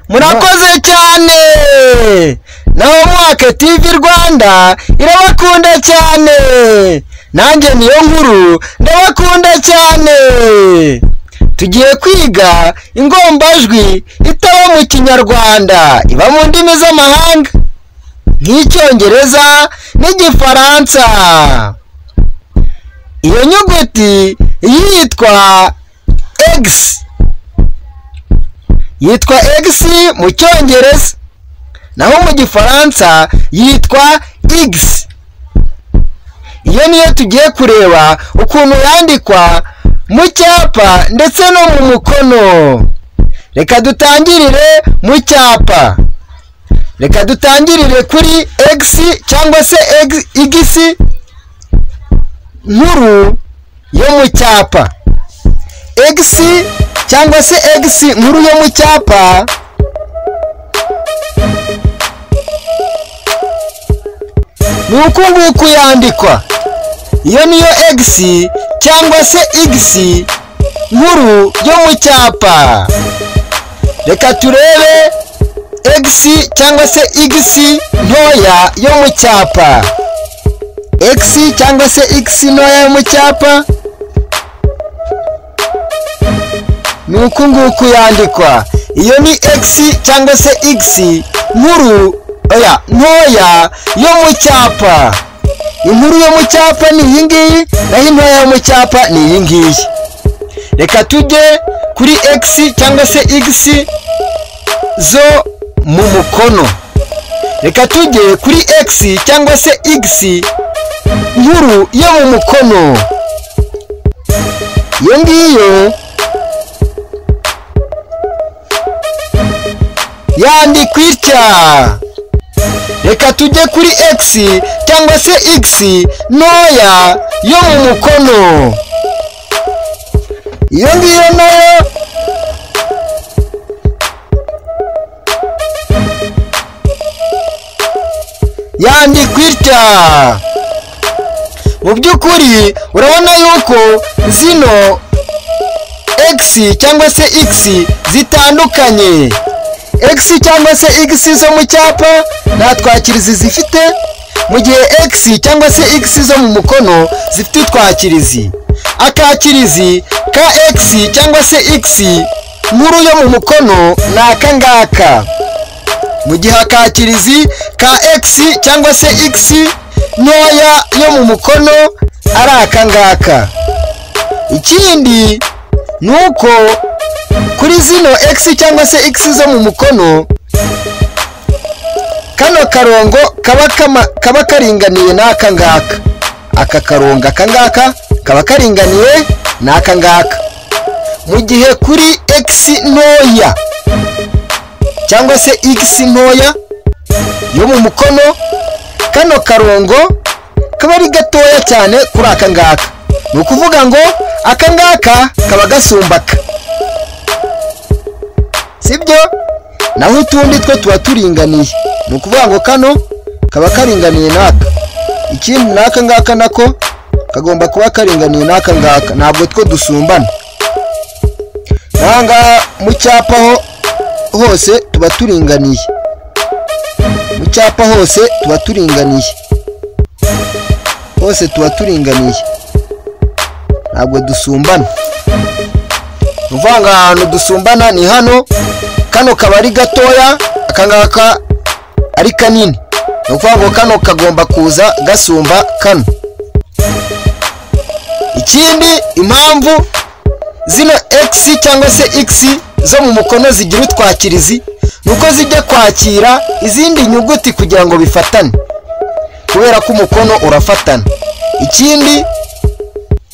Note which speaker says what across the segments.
Speaker 1: murakoze cyane naho mwaka tv rwanda irabakunda cyane nanjye niyo nkuru ndabakunda cyane tugiye kwiga ingombajwi itaba mu kinyarwanda iba mu ndimi z'amahanga nk'icyongereza n'igifaransa iyo nyuguti yitwa egisi yitwa egisi mu cyongereza naho mu gifaransa yitwa igisi iyo niyo tugiye kureba ukuntu yandikwa mu cyapa ndetse no mu mukono reka dutangirire mu cyapa reka dutangirire kuri egisi cyangwa se igisi nkuru yo mu cyapa egisi cyangwa se egisi nkuru yo mu cyapa ni uku nguku yandikwa iyo niyo egisi cyangwa se igisi nkuru yo mu cyapa reka turebe egisi cyangwa se igisi ntoya yo mu cyapa egisi cyangwa se igisi ntoya yo mu cyapa ni uku nguku yandikwa iyo ni egisi cyangwa se igisi nkuru oya ntoya yo mu cyapa inkuru yo mu cyapa ni iyi ngiyi naho intoya yo mu cyapa ni iyi ngiyi reka tujye kuri egisi cyangwa se igisi zo mu mukono reka tujye kuri egisi cyangwa se igisi nkuru yo mu mukono iyo ngiyo yandikwa itya reka tujye kuri egisi cyangwa se igisi ntoya yo mu mukono iyo ngiyo nayo yandikwa itya mu by'ukuri urabona yuko zino egisi cyangwa se igisi zitandukanye egisi cyangwa se igisi zo mu cyapa nta twakirizi zifite mu gihe egisi cyangwa se igisi zo mu mukono zifite utwakirizi akakirizi ka egisi cyangwa se igisi nkuru yo mu mukono ni aka ngaka mu gihe akakirizi ka egisi cyangwa se igisi ntoya yo mu mukono ari aka ngaka ikindi ni uko kuri zino egisi cyangwa se egisi zo mu mukono kano karongo kaba karinganiye n'aka ngaka aka karongo aka ngaka kaba karinganiye n'aka ngaka mu gihe kuri egisi ntoya cyangwa se egisi ntoya yo mu mukono kano karongo kaba ari gatoya cyane kuri aka ngaka ni ukuvuga ngo aka ngaka kaba gasumbaka sibyo naho utundi two tuba turinganiye ni ukuvuga ngo kano kaba karinganiye n'aka ikindi n'aka ngaka nako kagomba kuba karinganiye n'aka ngaka ntabwo two dusumbana n'aha ngaha mu cyapa hose tuba turinganiye mu cyapa hose tuba turinganiye hose tuba turinganiye ntabwo dusumbana uvanga ahantu dusumbana ni hano kano kaba ari gatoya aka ngaka ari kanini ni ukuvuga ngo kano kagomba kuza gasumba kano ikindi impamvu zino egisi cyangwa se igisi zo mu mukono zigira utwakirizi ni uko zijya kwakira izindi nyuguti kugira ngo bifatane kubera ko umukono urafatana ikindi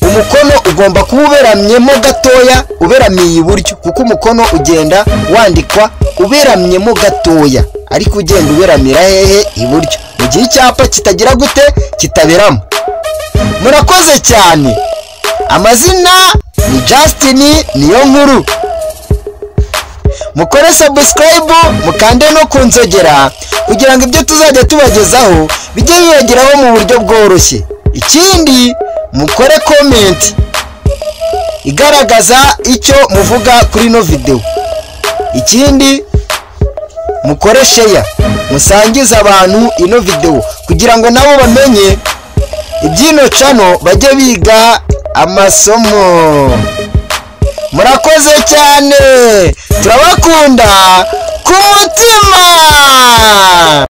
Speaker 1: umukono ugomba kuba uberamyemo gatoya uberamiye iburyo kuko umukono ugenda wandikwa uberamyemo gatoya ariko ugenda uberamira hehe iburyo mu gihe icyapa kitagira gute kitaberamo murakoze cyane amazina ni Justin niyo nkuru mukore sabusikarayibu mukande no ku nzogera kugira ngo ibyo tuzajya tubagezaho bijye bibageraho mu buryo bworoshye ikindi mukore komenti igaragaza icyo muvuga kuri ino videwo ikindi mukore sheya musangize abantu ino videwo kugira ngo nabo bamenye iby'ino cano bajye biga amasomo murakoze cyane turabakunda ku mutima